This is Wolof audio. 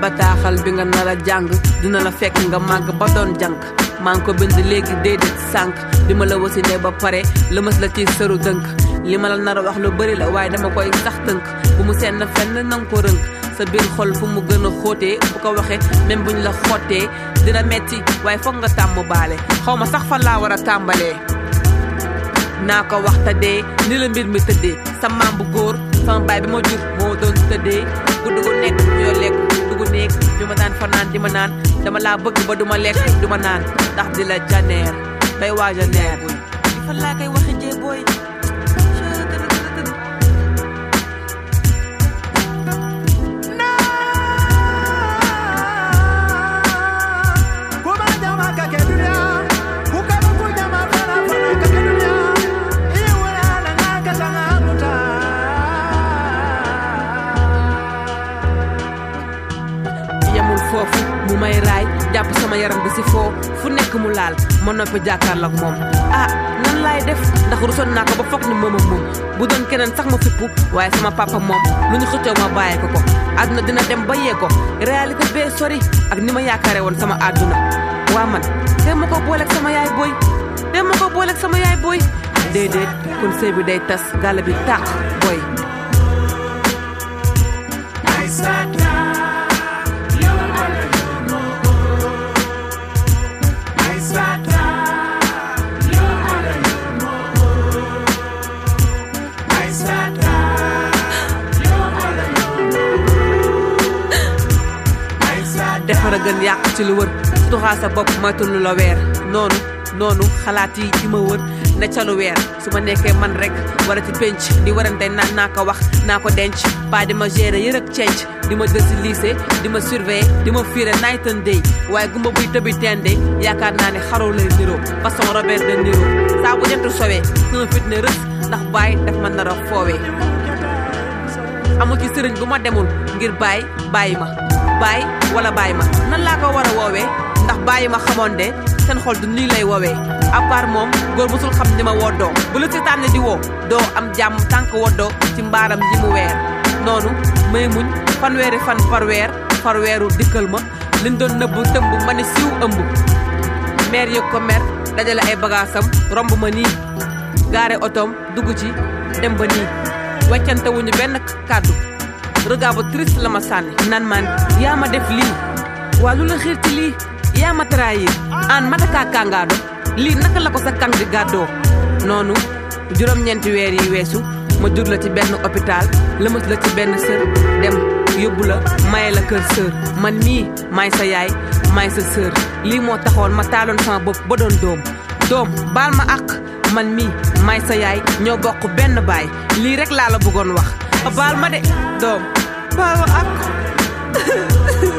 bataaxal bi nga nar a jàng dina la fekk nga màgg ba doon jànk maa ngi ko bind léegi déedéet sànq di ma la wasine ba pare lëmas la ci sëru dënk li ma la nar a wax lu bëri la waaye dama koy sax tënk bu mu senn fenn nanga ko rënk sa biir xol fu mu gën a xóotee bu ko waxee même buñ la xottee dina metti waaye foog nga tàmm baale xaw ma sax fan laa war a tàmbalee naa ko wax te dee ni la mbir mi tëddee sa maam bu góor sama baay bi ma jur moo doon tëddee guddi gu nekk yoo lekk dugg néeg bi ma daan fanaan di ma naan dama laa bëgg ba duma lekk duma naan ndax di la janeer bay waaja neer di fan laa koy waxe jee booy Kuma jama ka ke dunia, buka buku jama fana fana ka ke dunia. Iwala na nga ka tanga muta. yemul foofu mu may raay jàpp sama yaram bi si foo fu nekk mu laal ma noppi jàkkaarloog moom ah nan laay def ndax rusoon naa ko ba foog ni moom ak moom bu doon keneen sax ma fippu waaye sama papa moom lu ñu xëccoo ma bàyyi ko ko àdduna dina dem ba yee ko réalité bee sori ak ni ma yaakaare woon sama àdduna waa man te ma ko booleeg sama yaay booy te ma ko booleeg sama yaay booy déedéet kon sëy bi day tas gàlle bi tàq booy defar a gën yàq ci lu wër tuxaa sa bopp moytu lu la weer noonu noonu xalaat yi di ma wër ne ca lu weer su ma nekkee man rek wala ci penc di warante naan naa ko wax naa ko denc pas di ma gérer yërëg cenc di ma jël si lycée di ma surveiller di ma fiire night and day waaye gumba buy tëbi tende yaakaar naa ne xaroo lay niroo façon Robert de Niro saa bu jant sowee sama fit ne rës ndax bàyyi daf ma nar a foowee amul ci sëriñ bu ma demul ngir bàyyi bàyyi ma bàyyi wala bàyyi ma nan laa ko war a woowee ndax bàyyi ma xamoon de seen xol du nii lay woowee à part moom góor musul xam ni ma woddoo bu la seetaan ne di woo doo am jàmm tànk woddoo ci mbaaram yi mu weer noonu may muñ fanweeri fan par weer par weeru dikkal ma liñ doon nëbb tëmb ma ne siw ëmb meer yëg ko mer dajale ay bagaasam romb ma nii gaare otoom dugg ci dem ba nii weccante wuñu benn kàddu regard bu triste la ma sànni nan man yaa ma def lii waa lu la xiir ci lii yaa ma trahir an matakaa kàngaado lii naka la ko sa kang di gàddoo noonu juróom-ñeenti weer yi weesu ma jur la ci benn hôpital lëmas la ci benn sër dem yóbbu la maye la kër sër man mii maay sa yaay maay sa sër lii moo taxoon ma taaloon sama bopp ba doon doom doom baal ma àq man mii maay sa yaay ñoo bokk benn baay lii rek laa la bëggoon wax baal ma de doom baal ma àq